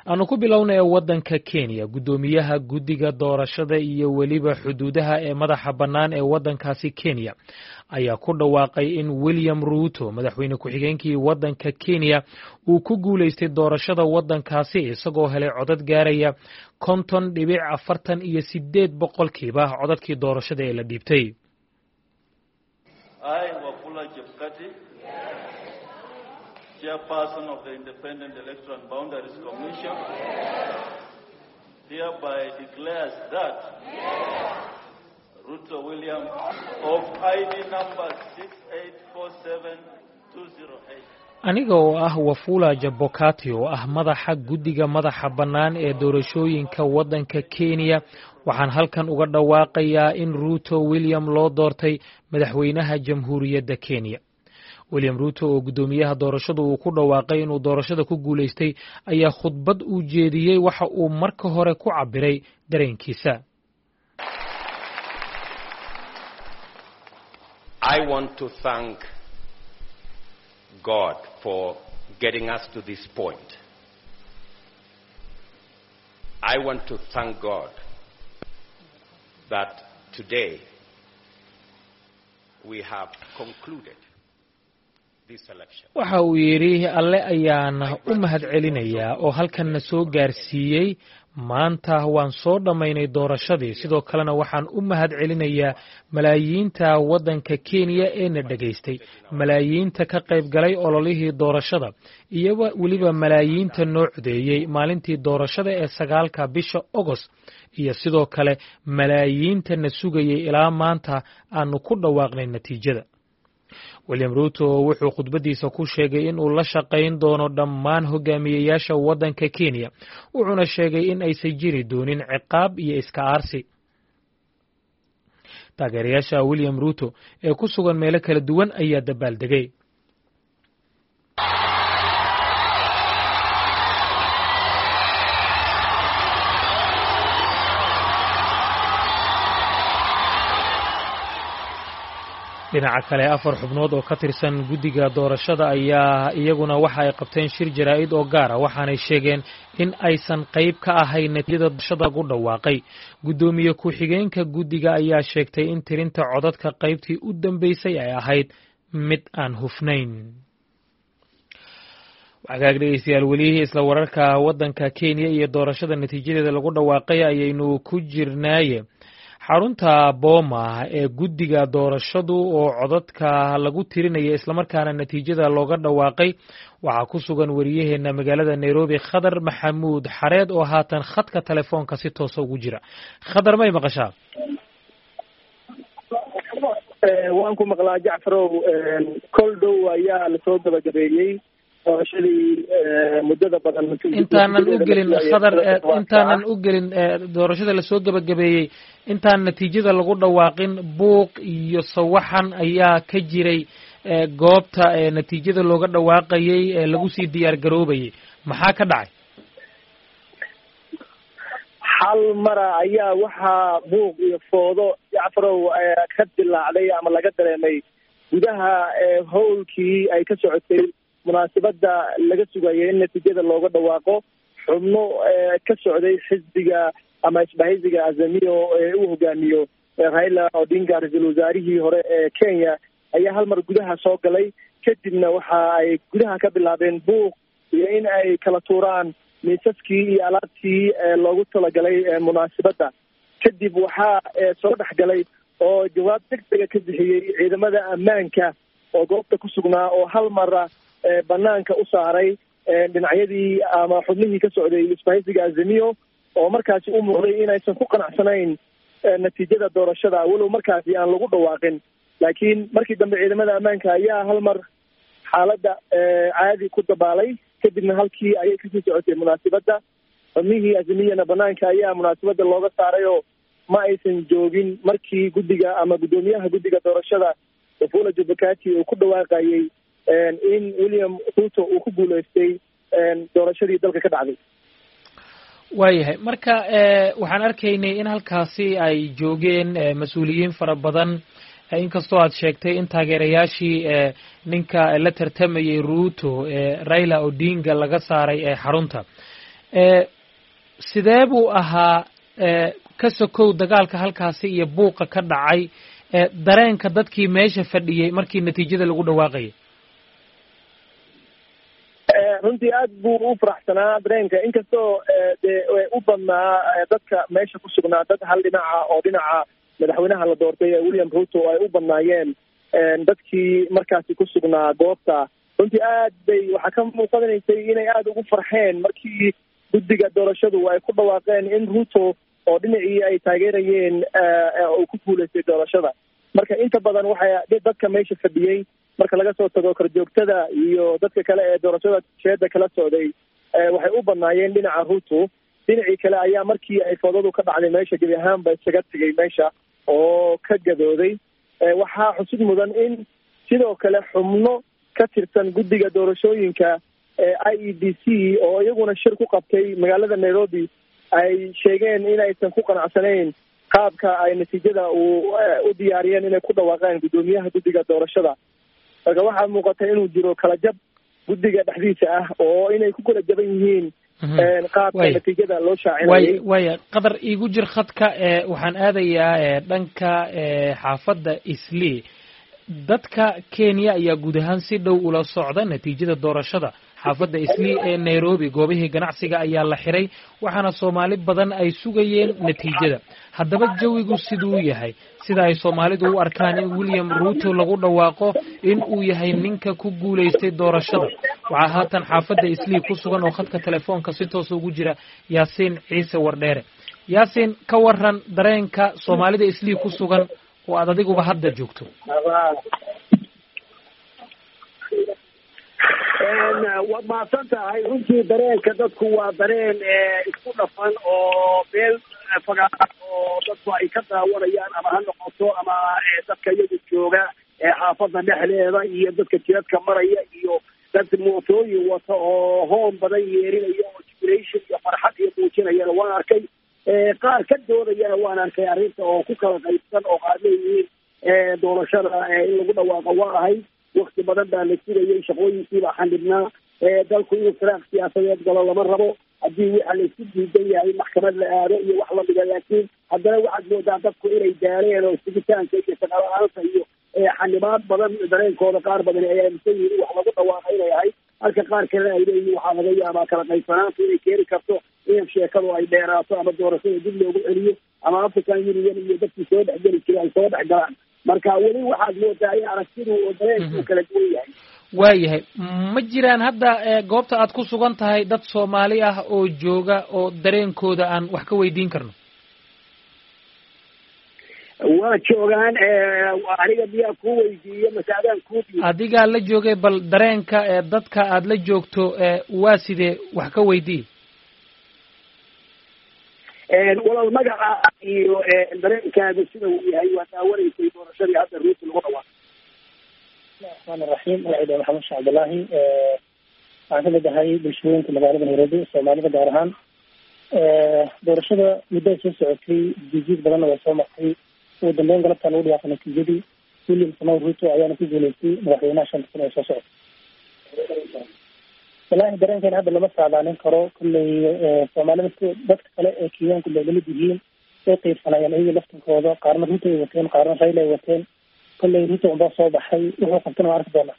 aanu ku bilowna ee waddanka kenya guddoomiyaha guddiga doorashada iyo weliba xuduudaha ee madaxa bannaan ee waddankaasi kenya ayaa ku dhawaaqay in william ruuto madaxweyne ku-xigeenkii waddanka kenya uu ku guulaystay doorashada waddankaasi isagoo helay codad gaaraya konton dhibic afartan iyo sideed boqolkiiba codadkii doorashada ee la dhiibtay chairperson of the Independent Electoral and Boundaries Commission, hereby declares that Ruto William of ID number 6847208 aniga oo ah wafula jabokati oo ah madaxa guddiga madaxa bannaan ee doorashooyinka waddanka kenya waxaan halkan uga dhawaaqayaa in ruuto william loo doortay madaxweynaha jamhuuriyadda kenya william ruuto oo guddoomiyaha doorashada uu ku dhawaaqay inuu doorashada ku guulaystay ayaa khudbad uu jeediyey waxa uu marka hore ku cabbiray dareenkiisa I want to thank God for getting us to this point. I want to thank God that today we have concluded waxa uu yidhi alle ayaana u mahad celinayaa oo halkanna soo gaarsiiyey maanta waan soo dhammaynay doorashadii sidoo kalena waxaan u mahad celinayaa malaayiinta waddanka kenya ee na dhegaystay malaayiinta ka qayb galay ololihii doorashada iyo weliba malaayiinta noo codeeyey maalintii doorashada ee sagaalka bisha ogost iyo sidoo kale malaayiinta na sugayay ilaa maanta aanu ku dhawaaqnay natiijada william ruuto wuxuu khudbaddiisa ku sheegay in uu la shaqayn doono dhammaan hogaamiyeyaasha waddanka kenya wuxuuna sheegay in aysan jiri doonin ciqaab iyo iska aarsi taageerayaasha william ruuto ee ku sugan meelo kala duwan ayaa dabaaldegay dhinaca kale afar xubnood oo ka tirsan guddiga doorashada ayaa iyaguna waxa ay qabteen shir jaraa'id oo gaara waxaanay sheegeen in aysan qayb ka ahayn natiijada doorashada lagu dhawaaqay guddoomiye ku-xigeenka guddiga ayaa sheegtay in tirinta codadka qaybtii u dambeysay ay ahayd mid aan hufnayn wagaag dhegeystayaal weli isla wararka waddanka kenya iyo doorashada natiijadeeda lagu dhawaaqay ayaynu ku jirnaaye xarunta booma ee guddiga doorashadu oo codadka lagu tirinaya islamarkaana natiijada looga dhawaaqay waxaa ku sugan wariyaheenna magaalada nairobi khadar maxamuud xareed oo haatan khadka telefoonka si toosa ugu jira khadar may maqashaa waan ku maqlaa jacfarow kol dhow ayaa lasoo gabagabeeyey doorashadii muddada badan intaanan u gelin khadar intaanan u gelin doorashada lasoo gebagabeeyey intaan natiijada lagu dhawaaqin buuq iyo sawaxan ayaa ka jiray goobta natiijada looga dhawaaqayey ee lagu sii diyaar garoobayay maxaa ka dhacay hal mara ayaa waxaa buuq iyo foodo jacfarow ka dilaacday ama laga dareemay gudaha howlkii ay ka socotay munaasabada laga sugayay in natiijada looga dhawaaqo xubno ka socday xisbiga ama isbahaysiga azamiyo ee uu hogaamiyo raila odinga ra-iisul wasaarihii hore ee kenya ayaa hal mar gudaha soo galay kadibna waxa ay gudaha ka bilaabeen buuq iyo in ay kala tuuraan miisaskii iyo alaabtii loogu talagalay munaasabadda kadib waxaa soo dhex galay oo jawaab deg dega ka bixiyey ciidamada ammaanka oo goobta ku sugnaa oo hal mara banaanka u saaray dhinacyadii ama xubnihii ka socday isbahaysiga azamiyo oo markaasi u muuqday inaysan ku qanacsanayn natiijada doorashada walow markaasi aan lagu dhawaaqin laakiin markii dambe ciidamada ammaanka ayaa hal mar xaaladda caadi ku dabaalay kadibna halkii ayay kasii socotay munaasibadda xubnihii azamiyana banaanka ayaa munaasabadda looga saaray oo ma aysan joogin markii guddiga ama guddoomiyaha guddiga doorashada wafula jubakati uu ku dhawaaqayey in william ruto uu ku guuleystay doorashadii dalka ka dhacday waayahay marka waxaan arkaynay in halkaasi ay joogeen mas-uuliyiin fara badan inkastoo aad sheegtay in taageerayaashii ninka la tartamayay ruto raila odinga laga saaray ee xarunta sidee buu ahaa ka sokow dagaalka halkaasi iyo buuqa ka dhacay dareenka dadkii meesha fadhiyey markii natiijada lagu dhawaaqayay runtii aad buu u faraxsanaa dareenka inkastoo dee u badnaa dadka meesha ku sugnaa dad hal dhinaca oo dhinaca madaxweynaha la doortay ee william ruto ay u badnaayeen dadkii markaasi ku sugnaa goobta runtii aad bay waxaa ka muuqanaysay inay aada ugu farxeen markii guddiga doorashadu ay ku dhawaaqeen in ruto oo dhinacii ay taageerayeen uu ku guulaystay doorashada marka inta badan waxay dadka meesha fadhiyey marka laga soo tago korjoogtada iyo dadka kale ee doorashada sheeda kala socday waxay u badnaayeen dhinaca ruto dhinacii kale ayaa markii ay foodadu ka dhacday meesha gebi ahaanba isaga tegay meesha oo ka gadooday waxaa xusid mudan in sidoo kale xubno ka tirsan guddiga doorashooyinka ee i e b c oo iyaguna shir ku qabtay magaalada nairobi ay sheegeen in aysan ku qanacsanayn qaabka ay natiijada uu u diyaariyeen inay ku dhawaaqaan guddoomiyaha guddiga doorashada marka waxaa muuqata inuu jiro kala jab guddiga dhexdiisa ah oo inay ku kala jaban yihiin qaabka natiijada loo shaacinayay waya qadar iigu jir khadka waxaan aadayaa dhanka xaafadda islii dadka kenya ayaa guud ahaan si dhow ula socda natiijada doorashada xaafadda islii ee nairobi goobihii ganacsiga ayaa la xiray waxaana soomaali badan ay sugayeen natiijada haddaba jawigu siduu yahay sida ay soomaalidu u arkaan in william ruto lagu dhawaaqo in uu yahay ninka ku guulaystay doorashada waxaa haatan xaafadda islii ku sugan oo khadka telefoonka si toosa ugu jira yaasiin ciise wardheere yaasiin ka waran dareenka soomaalida islii ku sugan oo aad adiguba hadda joogto waad mahadsan tahay runtii dareenka dadku waa dareen isku dhafan oo meel fagaara oo dadku ay ka daawanayaan ama ha noqoto ama dadka iyagu jooga xaafadda dhexdeeda iyo dadka jidadka maraya iyo dad mootooyin wata oo hoon badan yeerinaya oo jubilation iyo farxad iyo muujinayana waan arkay qaar ka doodayana waan arkay arrinta oo ku kala qaybsan oo qaar leeyihiin doorashada in lagu dhawaaqa waa ahayd wakti badan baa la sugayay shaqooyinkiibaa xanibnaa dalku inuu firaaq siyaasadeed galo lama rabo haddii waxa la isku diidan yahay maxkamad la aado iyo wax lamida laakiin haddana waxaad moodaa dadku inay daaleen oo sugitaanka iyo shaqala-aanta iyo xanibaad badan dareenkooda qaar badan ay aaminsan yihiin wax lagu dhawaaqa inay ahayd halka qaar kalena ay leeyihin waxaa laga yaabaa kala qaybsanaanta inay keeni karto in sheekadu ay dheeraato ama doorashada dib loogu celiyo ama african union iyo dadkii soo dhexgeli jiray ay soo dhex galaan marka weli waxaad moodaa in aragtidu dareenku kala duwan yahay waayahay ma jiraan hadda goobta aad ku sugan tahay dad soomaali ah oo jooga oo dareenkooda aan wax ka weydiin karno waa joogaan aniga miyaa kuu weydiiyo masaadaan kuu diiyo adigaa la joogay bal dareenka dadka aad la joogto waa sidee wax ka weydii walaal magaca iyo dareenkaaga sida uu yahay waa daawanaysay doorashadii hadda ruuti lagu dhawaaqay raxmaan raxiim magacayda maxamed sheekh cabdillaahi waxaan kamid ahay bulshooyinka magaalada nairobi soomaalida gaar ahaan doorashada muddo soo socotay jijiid badanna way soo martay ugu dambeyn galabtaa lagu dhawaaqay natiijadii william samow ruto ayaana ku guuleystay madaxweynaha shanta kun ee soo socota wallaahi dareenkeena hadda lama saadaalin karo kolley soomaalida dadka kale ee kenyaanku bay lamid yihiin way qiibsanayeen iyaga laftinkooda qaarna ruto ay wateen qaarna rayla ay wateen kolley ruto unbaa soo baxay wuxuu qabtana waa arki doonaa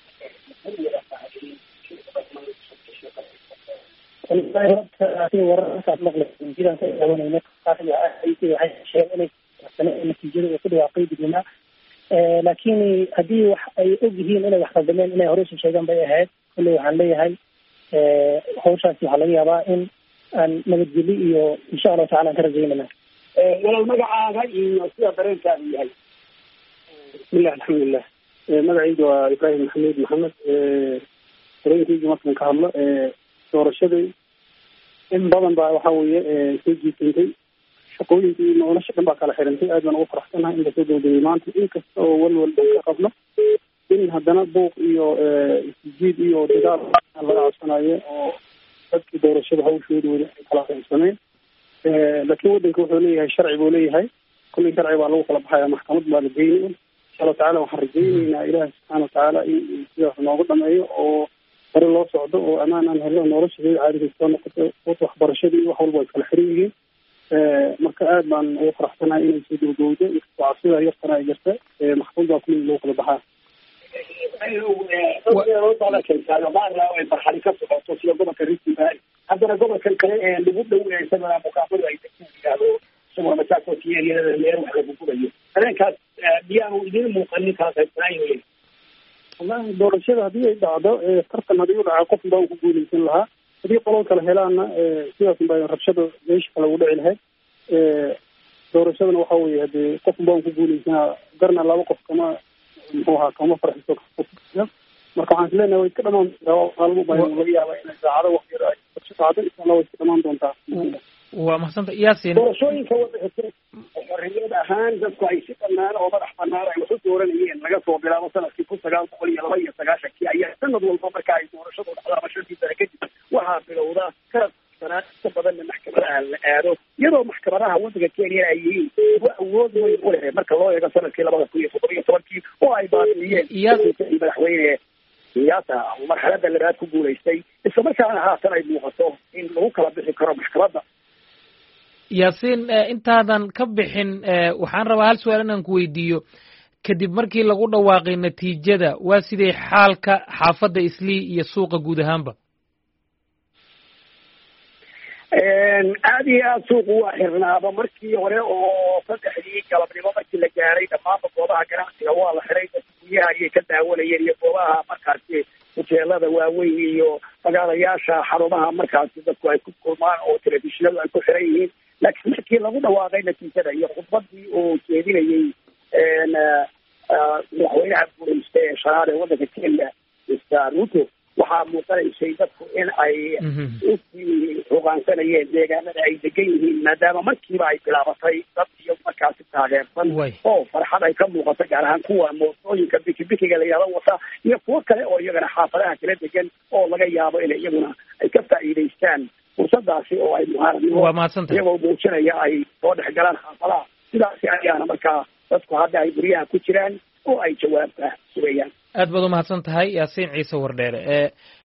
wallahi horta sida wararkaas maqlay jiraan ka daawanayna waxay sheegeen inay qabsaneen natiijada uu ku dhawaaqay dadweynaha laakiin haddii wax ay og yihiin inay wax qaldameen inay hore isu sheegaan bay ahayd kolley waxaan leeyahay hawshaasi waxaa laga yaabaa in aan nabadgeli iyo insha allahu tacala aan ka rajaynana walaal magacaaga iyo sida dareenkaagu yahay bismillahi alxamdulilah magacayga waa ibrahim maxamed maxamed dareenkayga markaan ka hadlo doorashadii in badan baa waxa weeye soo jiitantay shaqooyinkii nolosha dhan baa kala xirantay aad baan ugu faraxsanahay in lasoo dowdegay maanta inkasta oo walwal dhan ka qabno in haddana buuq iyo isjiid iyo dagaal laga codsanayo oo dadkii doorashada hawshooda weli ay kala qaybsameen laakiin waddanka wuxuu leeyahay sharci buu leeyahay kullii sharci baa lagu kala baxaya maxkamad baa la geynaya insha allahu tacala waxaan rajayneynaa ilaahi subxaana watacaala in sidaas noogu dhameeyo oo hore loo socdo oo ammaan aan helno noloshadeeda caadiga soo noqoto waxbarashadii wax walba way kala xiran yihiin marka aad baan ugu faraxsanahay inay soo gabagowdo inkastoo cabsida yartana ay jirta maxkamad baa kulli loo kala baxaa marxali ka socoto sida gobolka rift valley haddana gobolkan kale ee lagu dhow isagana mukaafadu ay yidhaahdo isagoo masaakoti eriyada leer wax lagu gurayo habeenkaas miyaanu idin muuqanin kala qaybsanaayo wallahi doorashada haddii ay dhacdo tartan haddii u dhaca qof baan ku guuleysan lahaa haddii qolol kale helaana sidaas baa rabshada meesha kale ugu dhici lahayd doorashadana waxa weeye hadee qof baan ku guuleysanaa garna laba qof kama muxuu ahaa kama farxiso marka waxaan isleenahay way iska dhamaan maalmo baa laga yaaba inay saacado waqti yar ay dhacdo insha allah way iska dhamaan doontaa waa mahadsanta yaasin doorashooyinka waddanka xorriyad ahaan dadku ay si bannaan oo madax bannaan ay wax u dooranayeen laga soo bilaabo sanadkii kun sagaal boqol iyo laba iyo sagaashankii ayaa sanad walba marka ay doorashadu dhacdo ama shantii sane kadib waxaa bilowda sanad sanaa inta badanna maxkamadaha la aado iyadoo maxkamadaha waddanka kenya ay yihiin kuwa awood weyn u leh marka loo eego sanadkii labada kun iyo toddoba iyo tobankii oo ay baadiyeen madaxweyne siyaasa marxalada labaad ku guulaystay isla markaana haatan ay muuqato in lagu kala bixi karo maxkamadda yaasiin intaadan ka bixin waxaan rabaa hal su-aal inaan ku weydiiyo kadib markii lagu dhawaaqay natiijada waa sidee xaalka xaafadda islii iyo suuqa guud ahaanba aada iyo aada suuqu waa xirnaaba markii hore oo saddexdii galabnimo markii la gaaray dhammaanba goobaha ganacsiga waa la xiray dadka guryaha ayay ka daawanayeen iyo goobaha markaasi huteelada waaweyn iyo magaalayaasha xarumaha markaasi dadku ay ku kulmaan oo telefishinadu ay ku xiran yihiin laakiin markii lagu dhawaaqay natiijada iyo khudbadii oo jeedinayey madaxweynaha guuleysta ee shanaad ee waddanka kenya mr ruto waxaa muuqanaysay dadku in ay usii hogaansanayeen deegaanada ay degan yihiin maadaama markiiba ay bilaabatay dad iyo markaasi taageersan oo farxad ay ka muuqato gaar ahaan kuwa mootooyinka bikibikiga la yihahdo wata iyo kuwo kale oo iyagana xaafadaha kala degan oo laga yaabo inay iyaguna ay ka faa'iidaystaan fursadaasi oo ay muhaaradnimo iyagoo muujinaya ay soo dhex galaan xaafadaha sidaasi ayaana markaa dadku hadda ay guryaha ku jiraan oo ay jawaabta sugayaan aad baad umahadsan tahay yaasiin ciise wardheere